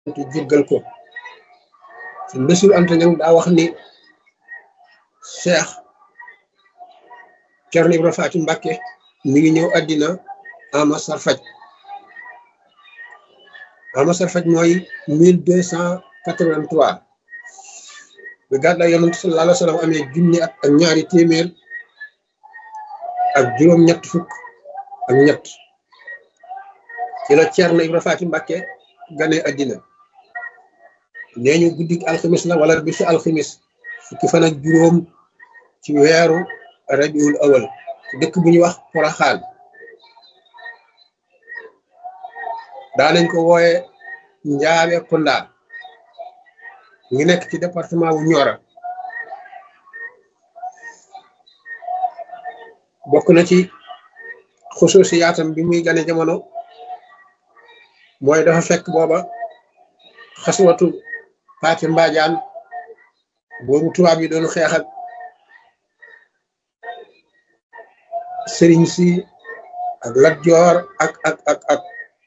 te jéggal ko suñ Basiru Anta Ñaŋ daa wax ni Cheikh Cerno Ibra Faati Mbàkke mi ngi ñëw àddina ama sarfaj ama sarfaj mooy mille deux cent quatre-vingt-trois bi gàddaay yonent sallallahu alayhi wa sallam amee junni at ak ñaari téeméer ak juróom ñett fukk ak ñett ci la Cerno Ibra Faati Mbàkke gane àddina nee ñu guddik alximis la wala bisu alximis fukki fan ak juróom ci weeru rabiul awal ci dëkk bu ñuy wax Poroxaan daanañ ko wooye njaabe kunda ngi nekk ci département wu Nioro bokk na ci xusuusi yaatam bi muy gane jamono mooy dafa fekk booba xaswatu paati mbaajaan boobu tubaab yi doon xeex ak sëriñ si ak Lat Joor ak ak ak ak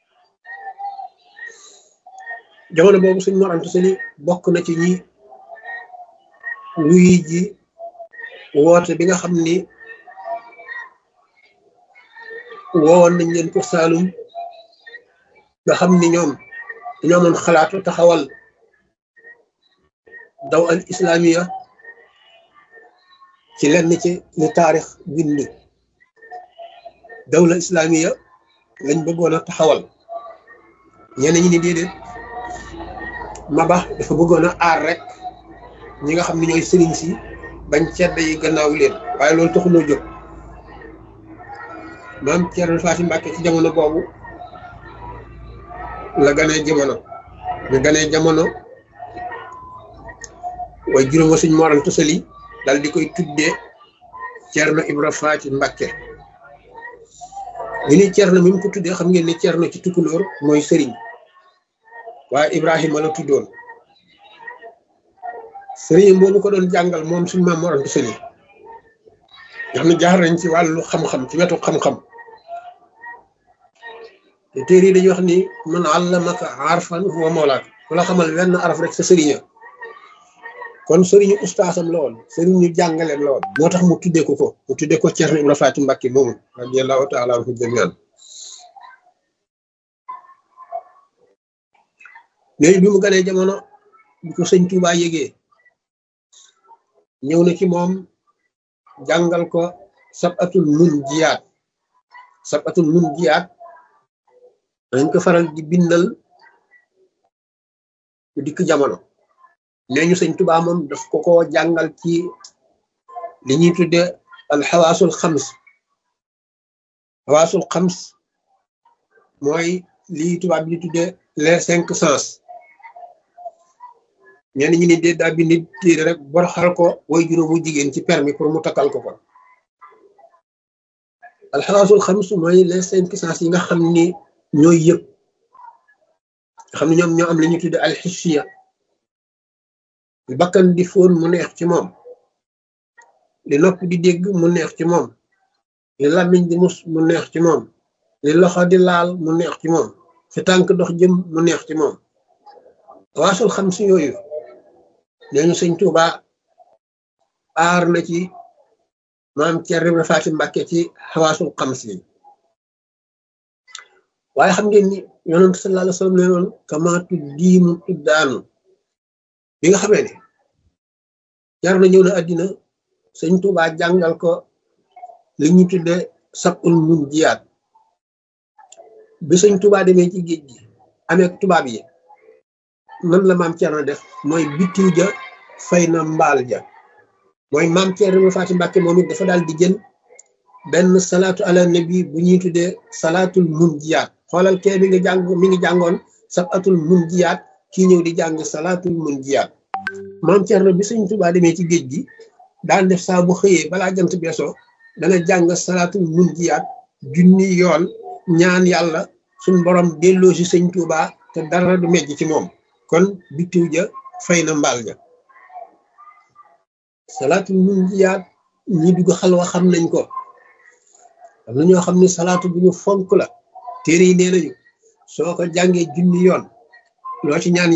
jamono boobu suñ Mor Anta Sali bokk na ci ñi wuy ji woote bi nga xam ni woowoon nañ leen ko Saalum nga xam ni ñoom dañoo amoon xalaatu taxawal daw al islamiya ci lenn ci li taarix bind dawla islamiya lañ bëggoon a taxawal ñenn ñi ni déedéet Maba dafa bëggoon a aar rek ñi nga xam ne ñooy sëriñ si bañ cedda yi gannaaw leen waaye loolu taxuloo jóg maam Cerno Faati Mbàkke ci jamono boobu la ganee jamono ñu ganee jamono waaye juróoma suñ Mor Anta Sali dal di koy tuddee Cerno Ibra Faati Mbàkke ñu ni Cerno mi mu ko tuddee xam ngeen ne Cerno ci tukulóor mooy sëriñ waaye Ibrahima la tuddoon sëriñ boobu ko doon jàngal moom suñ maam Mor Anta Sali nga xam ne jaar nañ ci wàllu xam-xam ci wetu xam-xam te téere yi dañuy wax ni man allamaka arfan huwa mawlaak ku la xamal wenn araf rek sa sëriña kon sëriñu ustaasam la woon sëriñu jàngaleem la woon moo tax mu tuddee ko ko mu tuddee ko Cerno Ibra Faati Mbàkke moomu radiyallahu taala anhu jamian léegi bi mu ganee jamono bi ko sëñ Tuubaa yégee ñëw na ci moom jàngal ko sabatul mun jiyaat sabatul mun jiyaat dañ ko faral di bindal bu dikk jamono nee ñu sëñ Tuubaa moom daf ko ko jàngal ci li ñuy tudde al xawaasul xams xawaasul xams mooy lii tubaab bi di tudde les cinq sens ñenn ñi ni dee daa bindi téere rek bor xal ko way juróomu jigéen ci permis pour mu takkal ko ko al xawaasul xams mooy les cinq sens yi nga xam ni ñooy yëpp nga xam ne ñoom ñoo am li ñuy tudde al xissiya li bakkan di fóon mu neex ci moom li nopp di dégg mu neex ci moom li làmmiñ di mus mu neex ci moom li loxo di laal mu neex ci moom fi tànk dox jëm mu neex ci moom waasul xam si yooyu nee ñu sëñ Tuuba aar na ci maam Cerno Ibra Faati Mbàkke ci xawaasul xam si waaye xam ngeen ni yonent sallallahu alayhi wa sallam nee noon kamaatu diimu tuddaanu bi nga xamee ne jar na ñëw na àddina sëñ Tuuba jàngal ko li ñu tudde sabul mun jiyaat bi sëñ Tuuba demee ci géej gi amee tubaab yi nan la maam Cerno def mooy bitiw ja fay na mbaal ja mooy maam Cerno Ibra Faati Mbàkke moom it dafa daal di jël benn salaatu ala nabi bu ñuy tuddee salaatul mun jiyaat xoolal kee mi ngi jàng mi ngi jàngoon sabatul mun jiyaat kii ñëw di jàng salaatul mun jiyaat maam Cerno bi sëñ Tuubaa demee ci géej gi daan def saa bu xëyee balaa jant beesoo dana jàng salaatul mun jiyaat junni yoon ñaan yàlla suñ borom delloo si sëñ Tuubaa te dara du mejj ci moom kon bitiw ja fay na mbaal ja salaatul mun jiyaat ñi dugg xalwa xam nañ ko am na ñoo xam ne salaatu bu ñu fonk la téere yi nee nañu soo ko jàngee junni yoon loo ci ñaan